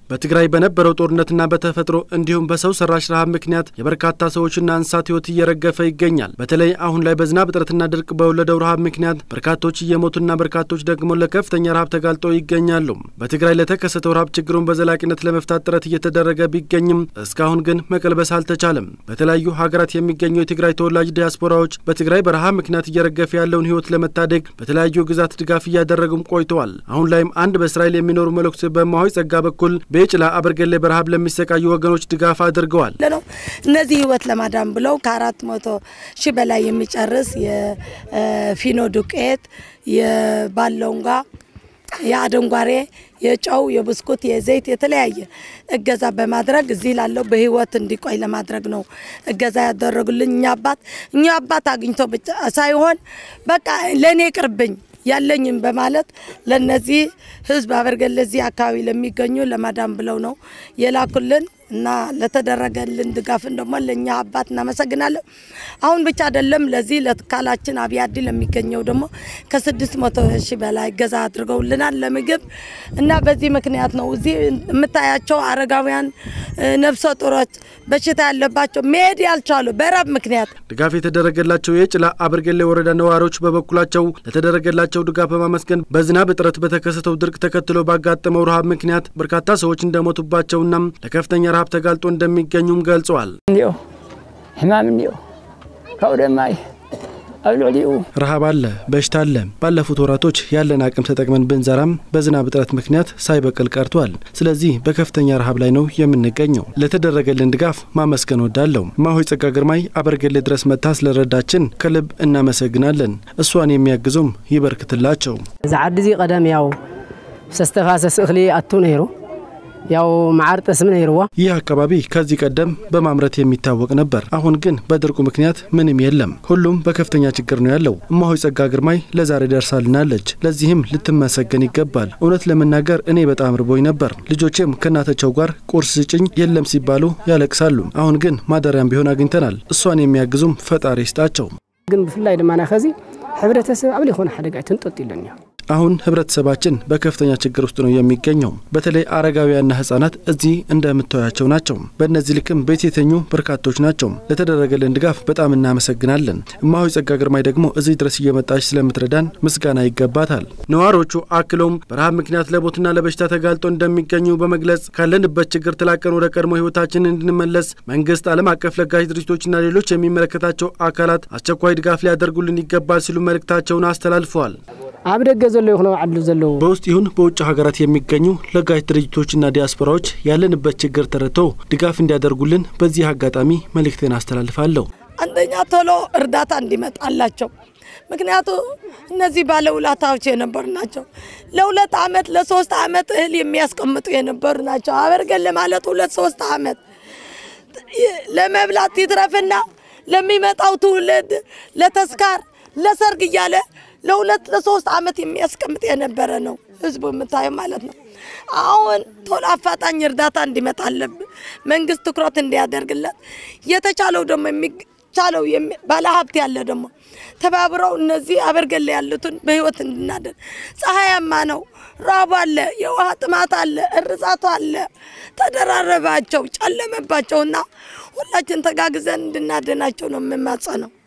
በትግራይ በነበረው ጦርነትና በተፈጥሮ እንዲሁም በሰው ሰራሽ ረሃብ ምክንያት የበርካታ ሰዎችና እንስሳት ሕይወት እየረገፈ ይገኛል። በተለይ አሁን ላይ በዝናብ እጥረትና ድርቅ በወለደው ረሃብ ምክንያት በርካቶች እየሞቱና በርካቶች ደግሞ ለከፍተኛ ረሃብ ተጋልጠው ይገኛሉ። በትግራይ ለተከሰተው ረሃብ ችግሩን በዘላቂነት ለመፍታት ጥረት እየተደረገ ቢገኝም እስካሁን ግን መቀልበስ አልተቻለም። በተለያዩ ሀገራት የሚገኙ የትግራይ ተወላጅ ዲያስፖራዎች በትግራይ በረሃብ ምክንያት እየረገፈ ያለውን ሕይወት ለመታደግ በተለያዩ ግዛት ድጋፍ እያደረጉም ቆይተዋል። አሁን ላይም አንድ በእስራኤል የሚኖሩ መልእክት በማሆይ ጸጋ በኩል በጭላ አበርገሌ በረሃብ ለሚሰቃዩ ወገኖች ድጋፍ አድርገዋል። እነዚህ ህይወት ለማዳን ብለው ከአራት መቶ ሺህ በላይ የሚጨርስ የፊኖ ዱቄት የባለንጓ የአደንጓሬ የጨው የብስኩት የዘይት የተለያየ እገዛ በማድረግ እዚህ ላለው በህይወት እንዲቆይ ለማድረግ ነው እገዛ ያደረጉልኝ። እኛ አባት እኛ አባት አግኝቶ ብቻ ሳይሆን በቃ ለእኔ ቅርብኝ ያለኝም በማለት ለነዚህ ህዝብ አበርገሌ እዚህ አካባቢ ለሚገኙ ለማዳም ብለው ነው የላኩልን እና ለተደረገልን ድጋፍን ደግሞ ለእኛ አባት እናመሰግናለን። አሁን ብቻ አይደለም ለዚህ ለካላችን አብያዲ ለሚገኘው ደግሞ ከስድስት መቶ ሺህ በላይ እገዛ አድርገውልናል ለምግብ እና በዚህ ምክንያት ነው እዚህ የምታያቸው አረጋውያን፣ ነፍሰ ጡሮች፣ በሽታ ያለባቸው መሄድ ያልቻሉ በረብ ምክንያት ድጋፍ የተደረገላቸው የጭላ አበርገሌ ወረዳ ነዋሪዎች በበኩላቸው ለተደረገላቸው ድጋፍ በማመስገን በዝናብ እጥረት በተከሰተው ድርቅ ተከትሎ ባጋጠመው ረሃብ ምክንያት በርካታ ሰዎች እንደሞቱባቸውና ለከፍተኛ ረሃብ ተጋልጦ እንደሚገኙም ገልጸዋል። እኒኦ ሕማም እኒኦ ካብኡ ድማ ኣብ ልዕሊኡ ረሃብ አለ፣ በሽታ አለ። ባለፉት ወራቶች ያለን አቅም ተጠቅመን ብንዘራም በዝናብ እጥረት ምክንያት ሳይበቅል ቀርቷል። ስለዚህ በከፍተኛ ረሃብ ላይ ነው የምንገኘው። ለተደረገልን ድጋፍ ማመስገን ወዳለሁ። እማሆይ ጸጋ ግርማይ አበርገሌ ድረስ መጥታ ስለረዳችን ከልብ እናመሰግናለን። እሷን የሚያግዙም ይበርክትላቸው። እዚ ዓዲ እዚ ቀደም ያው ዝተፋሰስ እኽሊ ኣቱ ነይሩ ያው መዓር ጠስም ነይርዋ ይህ አካባቢ ከዚህ ቀደም በማምረት የሚታወቅ ነበር። አሁን ግን በድርቁ ምክንያት ምንም የለም። ሁሉም በከፍተኛ ችግር ነው ያለው። እማሆይ ጸጋ ግርማይ ለዛሬ ደርሳልናለች። ለዚህም ልትመሰገን ይገባል። እውነት ለመናገር እኔ በጣም ርቦኝ ነበር። ልጆቼም ከእናታቸው ጋር ቁርስ ስጭኝ የለም ሲባሉ ያለቅሳሉ። አሁን ግን ማደሪያም ቢሆን አግኝተናል። እሷን የሚያግዙም ፈጣሪ ይስጣቸው። ግን ብፍላይ ድማና ከዚ ሕብረተሰብ ኣብ ዘይኮነ ሓደጋ ትንጠጥ ኢለን እያ አሁን ህብረተሰባችን በከፍተኛ ችግር ውስጥ ነው የሚገኘው። በተለይ አረጋውያንና ህጻናት እዚህ እንደምታያቸው ናቸው። በእነዚህ ልክም ቤት የተኙ በርካቶች ናቸው። ለተደረገልን ድጋፍ በጣም እናመሰግናለን። እማሆይ ጸጋ ግርማይ ደግሞ እዚህ ድረስ እየመጣች ስለምትረዳን ምስጋና ይገባታል። ነዋሪዎቹ አክለውም በረሃብ ምክንያት ለሞትና ለበሽታ ተጋልጦ እንደሚገኙ በመግለጽ ካለንበት ችግር ተላቀን ወደ ቀድሞ ህይወታችን እንድንመለስ መንግስት፣ ዓለም አቀፍ ለጋሽ ድርጅቶችና ሌሎች የሚመለከታቸው አካላት አስቸኳይ ድጋፍ ሊያደርጉልን ይገባል ሲሉ መልእክታቸውን አስተላልፈዋል። ኣብ ደገ ዘሎ ይኹነ ዓድሉ ዘለዉ በውስጥ ይሁን በውጭ ሀገራት የሚገኙ ለጋሽ ድርጅቶችና ዲያስፖራዎች ያለንበት ችግር ተረድተው ድጋፍ እንዲያደርጉልን በዚህ አጋጣሚ መልእክቴን አስተላልፋለሁ። አንደኛ ቶሎ እርዳታ እንዲመጣላቸው ምክንያቱ እነዚህ ባለውለታዎች የነበሩ ናቸው። ለሁለት ዓመት ለሶስት ዓመት እህል የሚያስቀምጡ የነበሩ ናቸው። አበርገሌ ማለት ሁለት ሶስት ዓመት ለመብላት ይትረፍና ለሚመጣው ትውልድ ለተስካር ለሰርግ እያለ ለሁለት ለሶስት ዓመት የሚያስቀምጥ የነበረ ነው ህዝቡ የምታየው ማለት ነው። አሁን ቶሎ አፋጣኝ እርዳታ እንዲመጣ አለብን። መንግስት ትኩረት እንዲያደርግለት የተቻለው ደግሞ የሚቻለው ባለሀብት ያለ ደግሞ ተባብረው እነዚህ አበርገሌ ያሉትን በህይወት እንድናደር ፀሐያማ ነው፣ ራቡ አለ፣ የውሃ ጥማት አለ፣ እርዛቱ አለ። ተደራረባቸው፣ ጨለመባቸውና ሁላችን ተጋግዘን እንድናደናቸው ነው የምማጸነው።